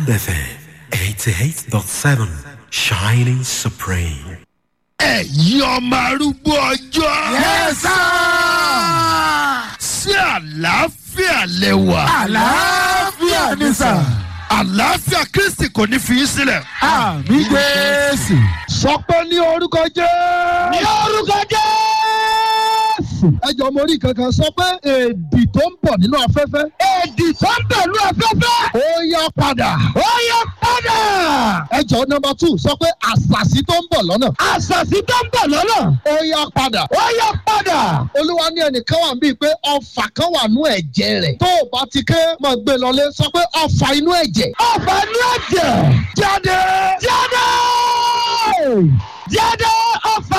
Diamond FM 88.7 Shining Supreme. ẹ̀yin ọmọ arúgbó ọjọ́. Yes, sí àlàáfíà lẹ́wà. àlàáfíà ni sà. àlàáfíà kristi kò ní fi í sílẹ̀. àmì jésù. sọ pé ní orúkọ jẹ́. ní orúkọ jésù. ẹjọ́ mo rí kankan sọ pé èdì tó ń bọ̀ nínú afẹ́fẹ́. èdì tó ń bẹ̀lú afẹ́fẹ́. ó yá padà. ó yẹ padà. ẹjọ́ nọmba two sọ pé àṣàṣì tó ń bọ̀ lọ́nà. àṣàṣì tó ń bọ̀ lọ́nà. ó yá padà. ó yẹ padà. olúwa ní ẹnìkan wà bíi pé ọfà kan wà nú ẹ̀jẹ̀ rẹ̀. tó o bá ti ké máa gbé lọlé sọ pé ọfà inú ẹ̀jẹ̀. ọ̀fà ní ẹ̀jẹ̀. jáde. jáde. jáde ọ̀fà.